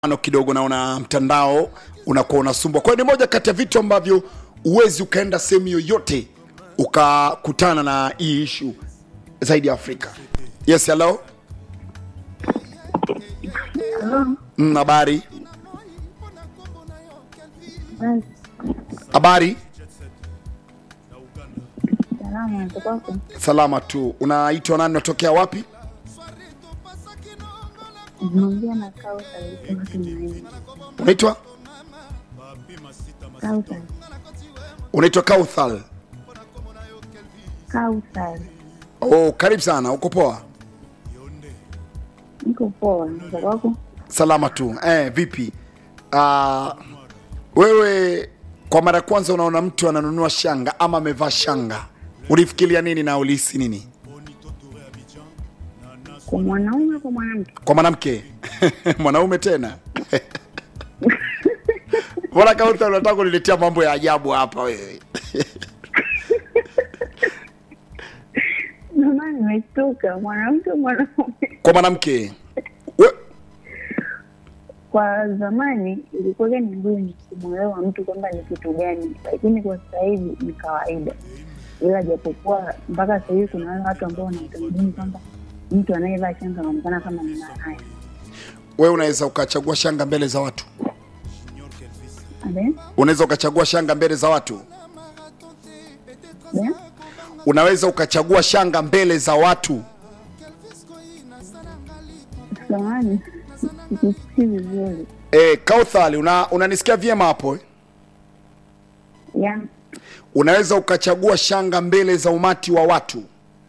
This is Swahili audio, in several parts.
ano kidogo naona mtandao unakuwa unasumbwa kwa hiyo ni moja kati ya vitu ambavyo uwezi ukaenda sehemu yoyote ukakutana na hii ishu zaidi ya afrika yes hello Halo, Mm, habari basi habari salama, natokako salama tu unaitwa nani unatokea wapi naongea na Kausa alisema tumaini. unaitwa Kausa, unaitwa kauthal Kausa, oh, karibu sana uko poa niko poa, natokako salama tu eh, vipi uh, wewe kwa mara ya kwanza unaona mtu ananunua shanga ama amevaa shanga ulifikiria nini na ulihisi nini kwa mwanaume kwa mwanamke? kwa mwanamke mwanaume tena mbona kauta unataka kuniletea mambo ya ajabu hapa wewe Ndio maana nimeshtuka, mwanamke mwanaume. kwa mwanamke we, Kwa zamani ilikuwa ni ngumu kumwelewa mtu kwamba ni kitu gani, lakini kwa sasa hivi ni kawaida, ila japokuwa mpaka sasa hivi kuna wale watu ambao wanautamaduni kwamba mtu anayevaa shanga anaonekana kama ni malaya. we unaweza ukachagua shanga mbele za watu Abe? unaweza ukachagua shanga mbele za watu Be? unaweza ukachagua shanga mbele za watu Samahani, sikusikii vizuri. e, kauthali una, unanisikia vyema hapo eh? Ya, unaweza ukachagua shanga mbele za umati wa watu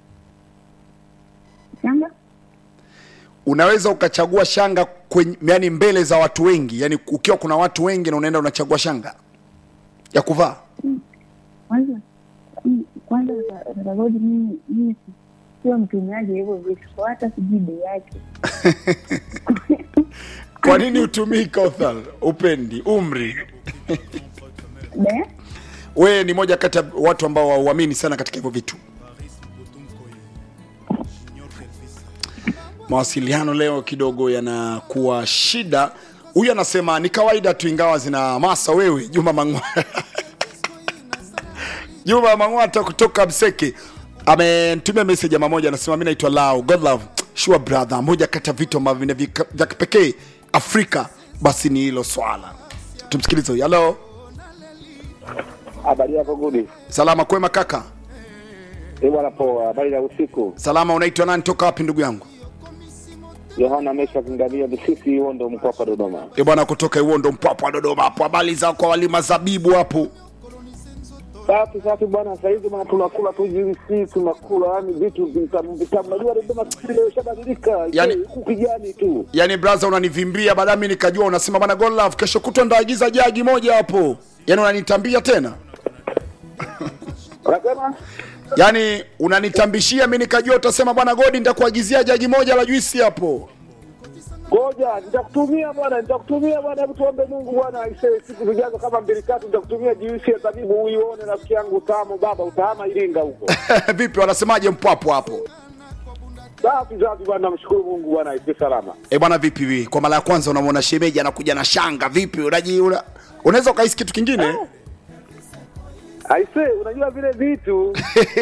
shanga unaweza ukachagua shanga kwenye, yani mbele za watu wengi yani ukiwa kuna watu wengi na unaenda unachagua shanga ya kuvaa kwanza mm, kwanza Ragodi, mimi mimi si- sio mtumiaji wa hivyo vitu, kwa hata sijui bei yake. kwa nini utumii kauthal upendi umri Be? wewe ni moja kati ya watu ambao wauamini sana katika hivyo vitu mawasiliano leo kidogo yanakuwa shida huyu anasema ni kawaida tu ingawa zina masa wewe juma mang'wa juma mang'wata kutoka mseke amenitumia message ama moja anasema mi naitwa lao god love sure brother moja kati ya vitu ambavyo vina vika- vya kipekee afrika basi ni hilo swala tumsikilize huyu halo Habari yako Gudi? salama kwema kaka Eh bwana, poa. Habari ya usiku. salama unaitwa nani toka wapi ndugu yangu Yohana Mesha Kingalia Bisisi Uondo Mkwapa Dodoma. e bwana kutoka iwondo mpwapwa dodoma hapo habari za kwa walima zabibu hapo Safi safi bwana, sasa hivi bwana tunakula tu juisi, tunakula yani vitu vitamu vitamu. Najua Dodoma sisi leo ishabadilika. Yani- huku kijani tu. yaani braza unanivimbia baadaye mi nikajua unasema bana God love kesho kutwa ndaagiza jagi moja hapo yaani unanitambia tena Unasema? yaani unanitambishia mi nikajua utasema bwana godi nitakuagizia jagi moja la juisi hapo Ngoja, nitakutumia bwana, nitakutumia bwana, hebu tuombe Mungu bwana, aisee siku zijazo kama mbili tatu nitakutumia juisi ya zabibu uione rafiki yangu utamu baba, utahama Iringa huko. vipi wanasemaje mpwapo hapo Safi safi bwana, namshukuru Mungu bwana, aisee salama. e bwana vipi vi kwa mara ya kwanza unamwona shemeji anakuja na shanga vipi unaji una... unaweza ukahisi kitu kingine Aise, unajua vile vitu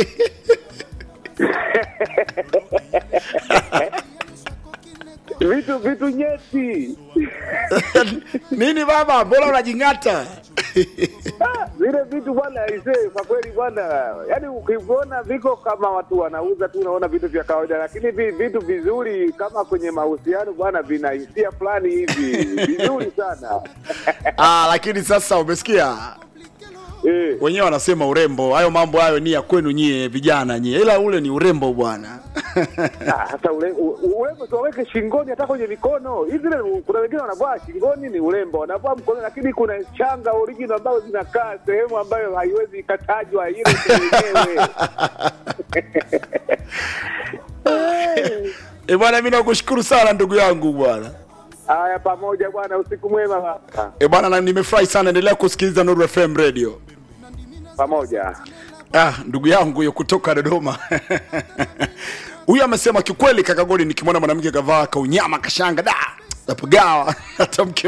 vitu vitu nyeti nini baba mbona unajing'ata Ah, vile vitu bwana, aise, kwa kweli bwana, yaani ukiviona viko kama watu wanauza tu, unaona vitu vya kawaida, lakini vi, vitu vizuri kama kwenye mahusiano bwana, vina hisia fulani hivi vizuri sana ah, lakini sasa umesikia eh. wenyewe wanasema urembo hayo mambo hayo ni ya kwenu nyie vijana nyie ila ule ni urembo bwana Ah, Sasa ule- u- u- urembo tuwaweke shingoni, hata kwenye mikono hivi. Zile kuna wengine wanavaa shingoni ni urembo, wanavaa mkono, lakini kuna changa original ambazo zinakaa sehemu ambayo haiwezi ikatajwa ile yenyewe. e bwana mi nakushukuru sana ndugu yangu bwana Haya, pamoja bwana, usiku mwema baba. e bwana na nimefurahi sana endelea kusikiliza Nuru FM radio pamoja. ah, ndugu yangu huyo kutoka dodoma huyu amesema kiukweli kakagodi nikimwona mwanamke kavaa kaunyama kashanga da napagawa hata mke